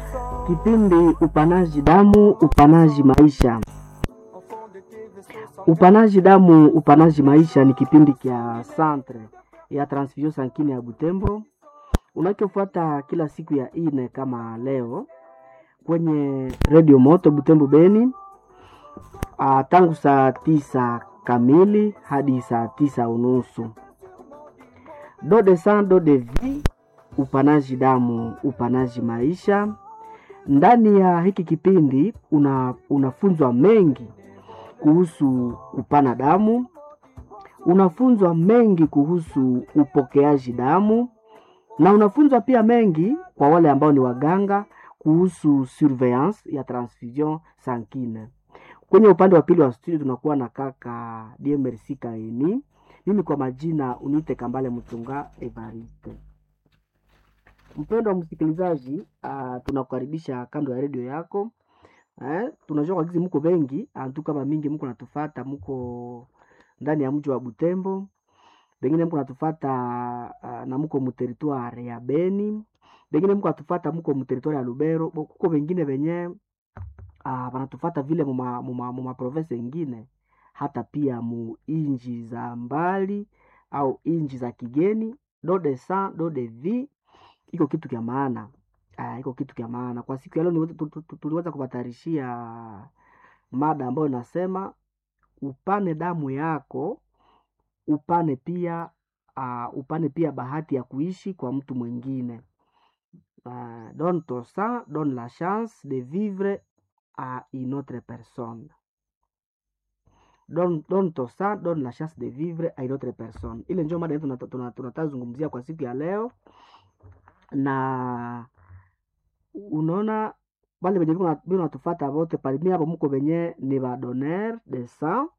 Kipindi upanaji damu, upanaji maisha. Upanaji damu, upanaji maisha ni kipindi kya Centre ya Transfusion Sankine ya Butembo unachofuata kila siku ya ine kama leo kwenye Radio Moto Butembo Beni, ah, tangu saa tisa kamili hadi saa tisa unusu. Do de sang do de vie, upanaji damu, upanaji maisha. Ndani ya hiki kipindi una, unafunzwa mengi kuhusu kupana damu, unafunzwa mengi kuhusu upokeaji damu na unafunzwa pia mengi kwa wale ambao ni waganga kuhusu surveillance ya transfusion sankine. Kwenye upande wa pili wa studio tunakuwa na kaka DMRC Kaini. Mimi kwa majina uniite Kambale Mtunga Evariste. Mpendo wa msikilizaji, uh, tunakukaribisha kando ya redio yako eh, tunajua kwa gizi mko wengi antu kama mingi mko natufata, mko ndani ya mji wa Butembo, bengine mko natufata uh, na mko muteritware ya Beni, bengine mko natufata mko muteritware ya Lubero, bo- kuko wengine wenye uh, wanatufata vile muma, muma, muma province ingine hata pia mu inji za mbali au inji za kigeni. Do de sang do de vie iko kitu kya maana Ah, iko kitu kya maana kwa siku ya leo. niweze- tu- tu- tu- Tuliweza kuwatarishia mada ambayo inasema upane damu yako, upane pia uh, upane pia bahati ya kuishi kwa mtu mwingine. Uh, donne ton sang, donne la chance de vivre à une autre personne. Donne, donne ton sang, donne la chance de vivre à une autre personne. Ile ndio mada yetu tunata- tuna- tunataka zungumzia kwa siku ya leo, na unaona wale wenye biko natufata wote parmi hapo muko wenye ni ba donneur de sang